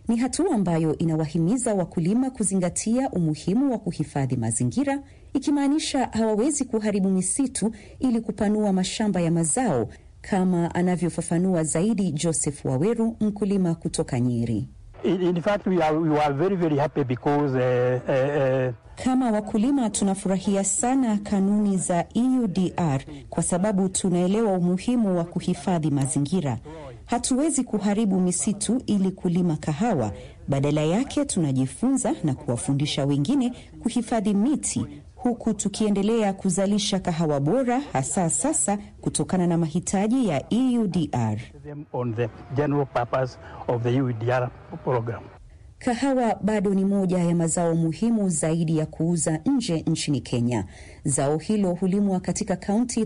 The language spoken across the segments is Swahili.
Ni hatua ambayo inawahimiza wakulima kuzingatia umuhimu wa kuhifadhi mazingira, ikimaanisha hawawezi kuharibu misitu ili kupanua mashamba ya mazao, kama anavyofafanua zaidi Joseph Waweru, mkulima kutoka Nyeri. In fact, we are, we are very, very happy because, uh, uh, uh... Kama wakulima tunafurahia sana kanuni za EUDR kwa sababu tunaelewa umuhimu wa kuhifadhi mazingira. Hatuwezi kuharibu misitu ili kulima kahawa. Badala yake tunajifunza na kuwafundisha wengine kuhifadhi miti huku tukiendelea kuzalisha kahawa bora hasa sasa kutokana na mahitaji ya EUDR. On the general purpose of the EUDR program. Kahawa bado ni moja ya mazao muhimu zaidi ya kuuza nje nchini Kenya. Zao hilo hulimwa katika kaunti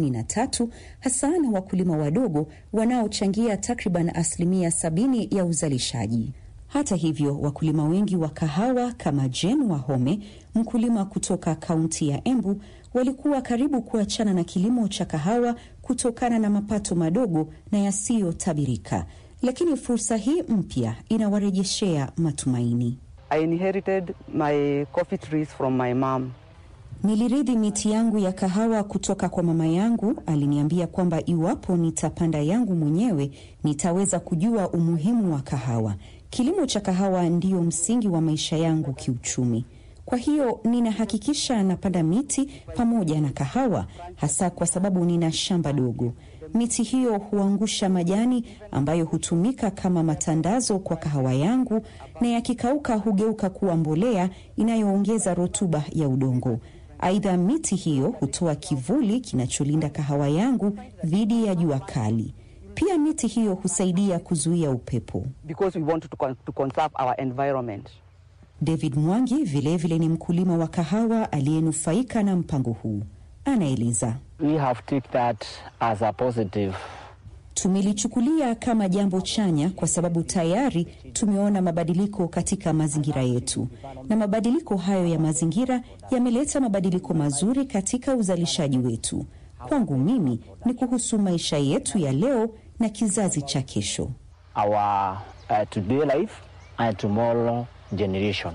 33 hasa na wakulima wadogo wanaochangia takriban asilimia sabini ya uzalishaji. Hata hivyo, wakulima wengi wa kahawa kama Jen Wahome, mkulima kutoka kaunti ya Embu, walikuwa karibu kuachana na kilimo cha kahawa kutokana na mapato madogo na yasiyotabirika lakini fursa hii mpya inawarejeshea matumaini. I inherited my coffee trees from my mom. Nilirithi miti yangu ya kahawa kutoka kwa mama yangu. Aliniambia kwamba iwapo nitapanda yangu mwenyewe nitaweza kujua umuhimu wa kahawa. Kilimo cha kahawa ndiyo msingi wa maisha yangu kiuchumi. Kwa hiyo ninahakikisha napanda miti pamoja na kahawa, hasa kwa sababu nina shamba dogo. Miti hiyo huangusha majani ambayo hutumika kama matandazo kwa kahawa yangu, na yakikauka hugeuka kuwa mbolea inayoongeza rutuba ya udongo. Aidha, miti hiyo hutoa kivuli kinacholinda kahawa yangu dhidi ya jua kali. Pia miti hiyo husaidia kuzuia upepo. Because we want to, con to conserve our environment. David Mwangi vilevile vile ni mkulima wa kahawa aliyenufaika na mpango huu. Anaeleza. We have take that as a positive. Tumelichukulia kama jambo chanya kwa sababu tayari tumeona mabadiliko katika mazingira yetu, na mabadiliko hayo ya mazingira yameleta mabadiliko mazuri katika uzalishaji wetu. Kwangu mimi ni kuhusu maisha yetu ya leo na kizazi cha kesho. Our uh, today life and tomorrow generation.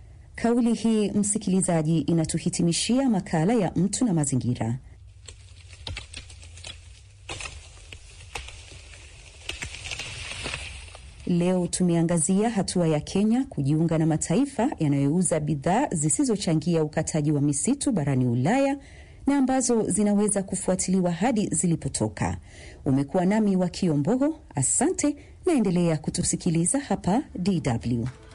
Kauli hii, msikilizaji, inatuhitimishia makala ya mtu na mazingira. Leo tumeangazia hatua ya Kenya kujiunga na mataifa yanayouza bidhaa zisizochangia ukataji wa misitu barani Ulaya na ambazo zinaweza kufuatiliwa hadi zilipotoka. Umekuwa nami wa Kiombogo, asante, naendelea kutusikiliza hapa DW.